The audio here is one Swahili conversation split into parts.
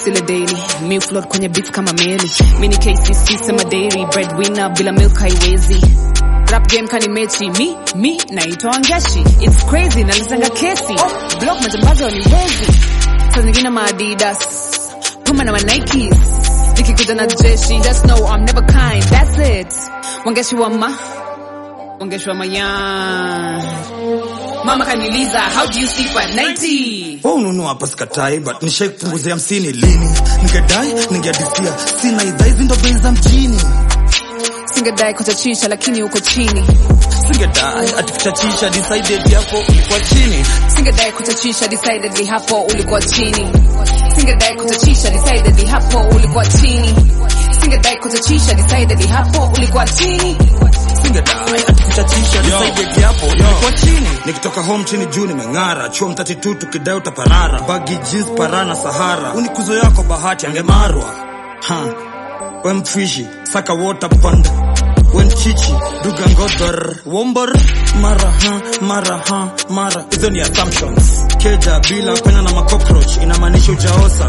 beats ile daily mi float kwenye beats kama meli mi ni kcc sema dairy breadwinner bila milk haiwezi rap game kani mechi mi mi naitwa angashi it's crazy nalizanga kesi oh, block majambazi waniwezi saa zingine maadidas puma na manikes nikikuja na jeshi just know I'm never kind that's it wangeshi wa ma wangeshi wa mayan mama kaniliza how do you sleep at 90 Wewe ununua hapa sikatai but nishai kupunguzia hamsini lini ningedai ningeadisia sina idhaa hizi ndo bei za mjini singedai kuchachisha lakini uko chini singedai ati kuchachisha decided yako ulikuwa chini singedai kuchachisha decidedly hapo ulikuwa chini singedai kuchachisha decidedly hapo ulikuwa chini singedai kuchachisha decidedly hapo ulikuwa chini singedai ati kuchachisha decided yako ulikuwa chini nikitoka home chini juu nimeng'ara chuo mtati tu tukidai utaparara bagi jeans parana sahara unikuzo yako bahati angemarwa ha we mfishi saka water pond wen chichi duga ngodor wombor mara ha mara ha mara hizo ni assumptions keja bila penya na macockroach inamaanisha ujaosa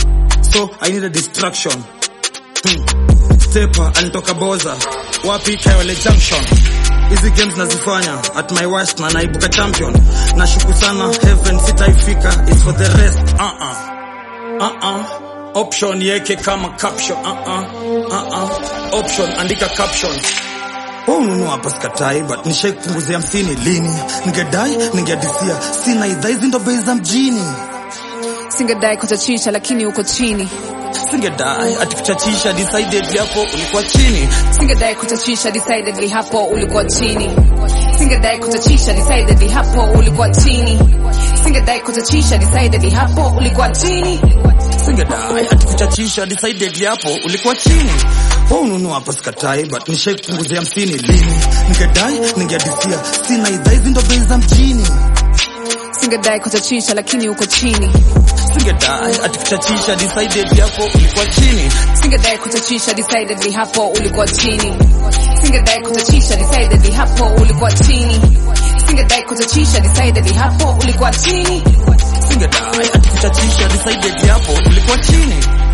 so i need a distraction hmm. stepa alitoka boza wapi kayole junction hizi games nazifanya at my worst na naibuka champion nashuku sana heaven sitaifika is for the rest uh -uh. Uh -uh. option yeke kama caption uh -uh. Uh -uh. option andika caption wewe ununua hapa sikatai but nishai kupunguzia hamsini lini ningedai ningeadisia sina idhaa hizi ndo bei za mjini singedai kuchachisha lakini uko chini singedai ati kuchachisha decided yako ulikuwa chini singedai kuchachisha decidedly hapo ulikuwa chini singedai kuchachisha decidedly hapo ulikuwa chini singedai kuchachisha decidedly hapo ulikuwa chini singedai ati kuchachisha decided yapo ulikuwa chini wewe ununua hapa sikatai but nishai kupunguzia hamsini lini ningedai ningeadisia sina idhaa hizi ndo bei za mjini singedai kuchachisha lakini uko chini singedai ati kuchachisha decided yako ulikuwa chini singedai kuchachisha decidedly hapo ulikuwa chini singedai kuchachisha decidedly hapo ulikuwa chini singedai kuchachisha decidedly hapo ulikuwa chini singedai ati kuchachisha decided yapo ulikuwa chini